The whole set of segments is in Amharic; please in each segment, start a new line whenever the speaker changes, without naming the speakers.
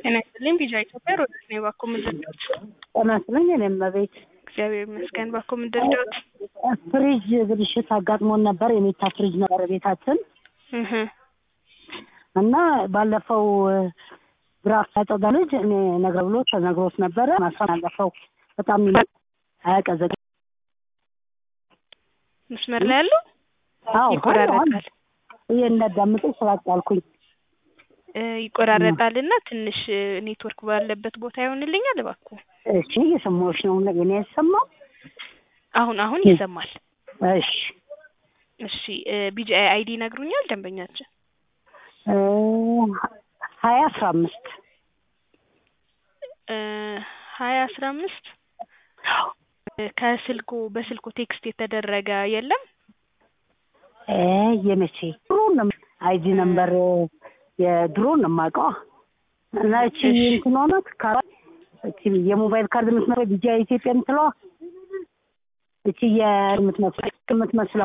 ጤና ይስጥልኝ ቢጃ ኢትዮጵያ ሮዳስ ነው ባኮ ምድርዶት
ጤና ይስጥልኝ እኔም እመቤት
እግዚአብሔር ይመስገን ባኮ ምድርዶት
ፍሪጅ ብልሽት አጋጥሞን ነበር የሚታ ፍሪጅ ነበር ቤታችን
እህ
እና ባለፈው ድራፍት ያጠጋ ልጅ እኔ ነግረ ብሎ ተነግሮት ነበረ ማሳን አለፈው በጣም አያቀዘቅ
መስመር ላይ ያሉ
አዎ
ይቆራረጣል
ይሄ እንዳዳምጡ ስላጣልኩኝ
እ ይቆራረጣል እና ትንሽ ኔትወርክ ባለበት ቦታ ይሆንልኛል እባክዎ
እሺ እየሰማሁሽ ነው እኔ ያሰማው
አሁን አሁን ይሰማል
እሺ
እሺ ቢጂአይ አይዲ ይነግሩኛል ደንበኛችን
እ ሀያ አስራ አምስት
እ ሀያ አስራ አምስት ከስልኩ በስልኩ ቴክስት የተደረገ የለም
እ የመቼ ድሮ ነው አይዲ ነምበር የድሮ ነው የማውቀው እና እቺ እንትን ሆናት ካራ እቺ የሞባይል ካርድ የምትመስለው ቢጃ ኢትዮጵያ የምትለዋ እቺ የምትመስለው የምትመስለው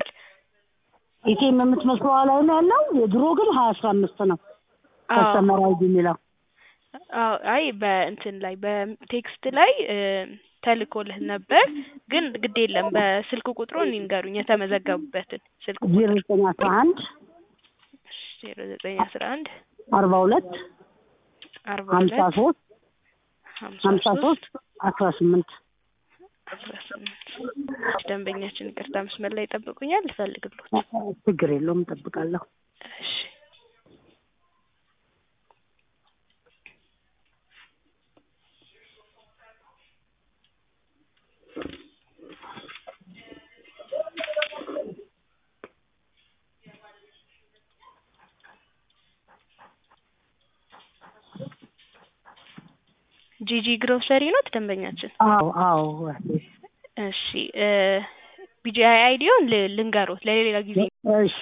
ኢቲኤም የምትመስለው ላይ ነው ያለው የድሮ ግን ሀያ አስራ አምስት ነው ከስተመር አይዲ የሚለው
አዎ አይ በእንትን ላይ በቴክስት ላይ ተልኮልህ ነበር ግን ግድ የለም በስልክ ቁጥሩን ይንገሩኝ የተመዘገቡበትን ስልክ
ዜሮ ዘጠኝ አስራ አንድ
ዜሮ ዘጠኝ አስራ አንድ
አርባ ሁለት
አርባ
ሀምሳ
ሁለት
ሶስት
ሀምሳ
ሀምሳ
ሶስት
ሶስት አስራ ስምንት
አስራ ስምንት ደንበኛችን ይቅርታ መስመር ላይ ይጠብቁኛል ልፈልግሎት
ችግር የለውም እጠብቃለሁ
እሺ ጂጂ ግሮሰሪ ኖት ደንበኛችን
አዎ አዎ
እሺ ቢጂአይ አይዲውን ልንገሮት ለሌላ ጊዜ
እሺ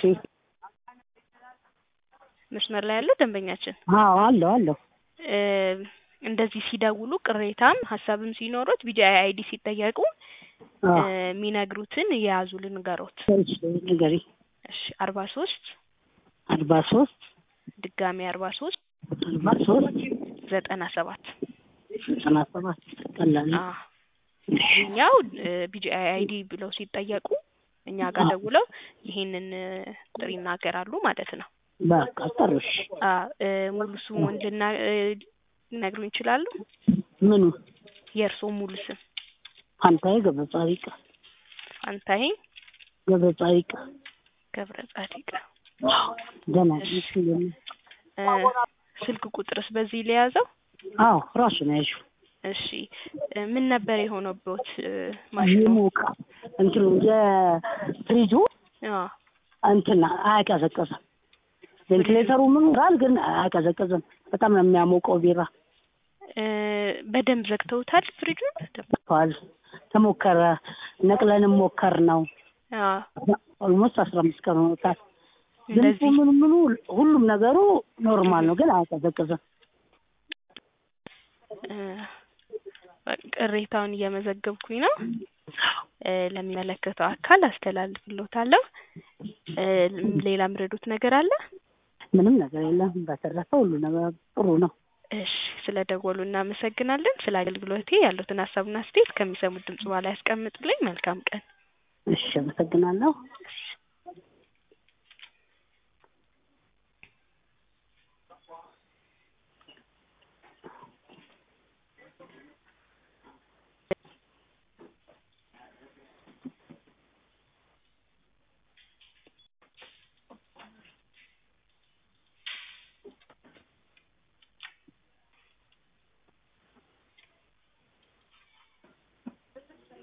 መስመር ላይ ያለው ደንበኛችን
አዎ አለሁ አለሁ
እ እንደዚህ ሲደውሉ ቅሬታም ሀሳብም ሲኖሩት ቢጂአይ አይዲ ሲጠየቁ እ
አዎ
የሚነግሩትን የያዙ ልንገሮት
እሺ ንገሪ
እሺ አርባ ሶስት
አርባ ሶስት
ድጋሚ አርባ ሶስት
አርባ ሶስት
ዘጠና ሰባት
ዘጠና ሰባት ቀላል ነው።
ይህኛው ቢጂአይ አይዲ ብለው ሲጠየቁ እኛ ጋር
አዎ።
ደውለው ይሄንን እ ቁጥር ይናገራሉ ማለት ነው።
በቃ ጥሩሽ
አ እ ሙሉ ስሙን ልና እ ሊነግሩኝ ይችላሉ?
ምኑ
የእርስዎ ሙሉ ስም?
ፋንታዬ ገብረ ጻዲቅ
ፋንታዬ
ገብረ ጻዲቅ
ገብረ ጻዲቅ።
ደህና
እሺ።
ነሽ?
እ ስልክ ቁጥርስ በዚህ ለያዘው?
አዎ ራሱ ነው ያልሽው
እሺ እ ምን ነበር የሆነበት እ ማሽኑ?
ይሞቃ እንትኑ የፍሪጁ
አ
እንትን አያቀዘቅዝም። ቬንቲሌተሩ ምን ይላል ግን አያቀዘቅዝም። በጣም ነው የሚያሞቀው ቢራ
እ በደንብ ዘግተውታል ፍሪጁን?
ተዋል ተሞከረ ነቅለንም ሞከር ነው
አ
ኦልሞስት አስራ አምስት ቀን ሆኖታል። ድምፁ
እንደዚህ
ምኑ ምኑ ሁሉም ነገሩ ኖርማል ነው ግን አያቀዘቅዝም።
እ በቃ ቅሬታውን እየመዘገብኩኝ ነው። እ ለሚመለከተው አካል አስተላልፍሎታለሁ። እ ሌላ ምረዱት ነገር አለ?
ምንም ነገር የለም። በተረፈ ሁሉ ነገር ጥሩ ነው።
እሺ ስለ ደወሉ እናመሰግናለን። ስለ አገልግሎቴ ያሉትን ሀሳብና አስተያየት ከሚሰሙት ድምጽ በኋላ ያስቀምጡልኝ። መልካም ቀን።
እሺ አመሰግናለሁ።
እሺ